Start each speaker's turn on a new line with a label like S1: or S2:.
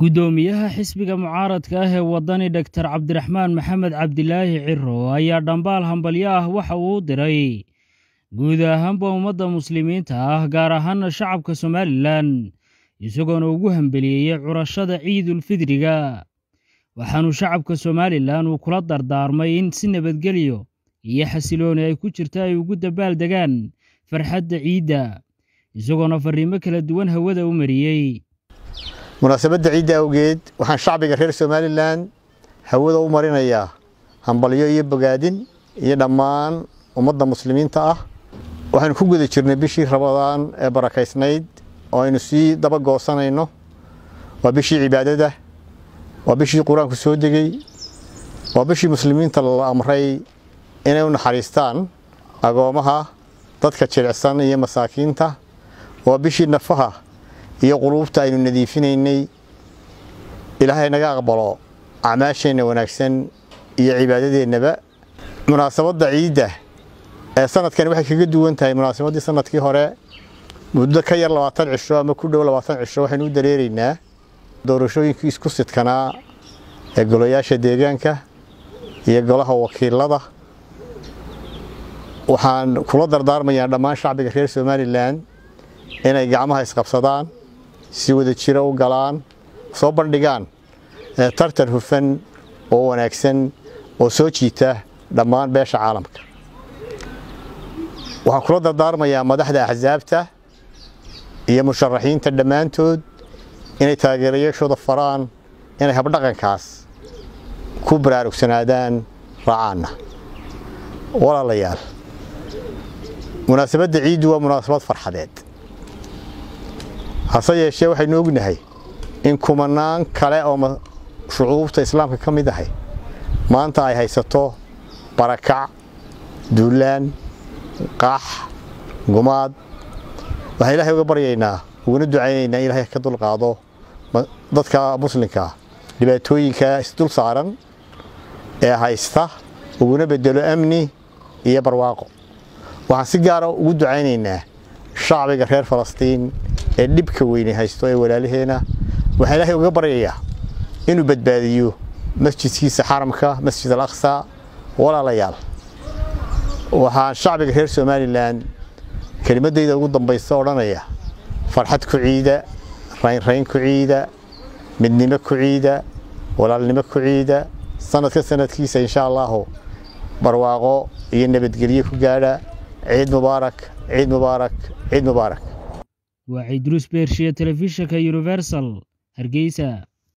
S1: guddoomiyaha xisbiga mucaaradka ah ee waddani doktor cabdiraxmaan maxamed cabdilaahi ciro ayaa dhambaal hambalyo ah waxa uu u diray guud ahaanba ummadda muslimiinta ah gaar ahaana shacabka somalilan isagoona ugu hambeliyeeyey curashada ciidulfidriga waxaanu shacabka somalilan uu kula dardaarmay in si nabadgelyo iyo xasilooni ay ku jirta ay ugu dabaaldegaan farxadda ciidda isagoona farriimo kala duwan hawada u mariyey
S2: munaasabadda ciidda awgeed waxaan shacbiga reer somalilan hawada u marinayaa hambalyo iyo bogaadin iyo dhammaan ummadda muslimiinta ah waxaynu ku guda jirnay bishii rabadaan ee barakaysnayd oo aynu sii daba goosanayno waa bishii cibaadada waa bishii qur-aanku soo degey waa bishii muslimiinta la amray inay u naxariistaan agoomaha dadka jilicsan iyo masaakiinta waa bishii nafaha iyo quluubta aynu nadiifinaynay ilaahay naga aqbalo acmaasheenna wanaagsan iyo cibaadadeennaba munaasabadda ciidda ee sanadkani waxay kaga duwan tahay munaasabaddii sanadkii hore muddo ka yar labaatan cisho ama ku dhow labaatan cisho waxaynu u dareeraynaa doorashooyinkii isku sidkanaa ee golayaasha deegaanka iyo golaha wakiilada waxaan kula dardaarmayaa dhammaan shacbiga reer somalilan inay gacmaha isqabsadaan si wada jiro u galaan soo bandhigaan tartan hufan oo wanaagsan oo soo jiita dhammaan beesha caalamka waxaan kula dardaarmayaa madaxda axsaabta iyo musharaxiinta dhammaantood inay taageerayaashooda faraan inay habdhaqankaas ku baraarugsanaadaan raacaanna walaalayaal munaasabadda ciiddu waa munaasabad farxadeed hase yeeshee waxaynu ognahay in kumanaan kale oo shucuubta islaamka ka mid ahay maanta ay haysato barakac duulaan qax gumaad waxaan ilaahay uga baryaynaa uguna ducaynaynaa in ilaahay ka dulqaado dadka muslimkaa dhibaatooyinka isdul saaran ee haysta uguna bedelo amni iyo barwaaqo waxaan si gaara ugu ducaynaynaa shacbiga reer falastiin ee dhibka weyne haysto ee walaalaheena waxaan ilaahay uga baryayaa inuu badbaadiyo masjidkiisa xaramka masjid al aqsa walaalayaal waxaan shacbiga reer somalilan kelimadayda ugu dambaysa odhanaya farxad ku ciida raynrayn ku ciida midnimo ku ciida walaalnimo ku ciida sanadka sanadkiisa insha allahu barwaaqo iyo nabadgelyo ku gaadha ciid mubaarak ciid mubaarak ciid mubaarak
S1: waa ciidruus beershiya telefishinka universal hargeysa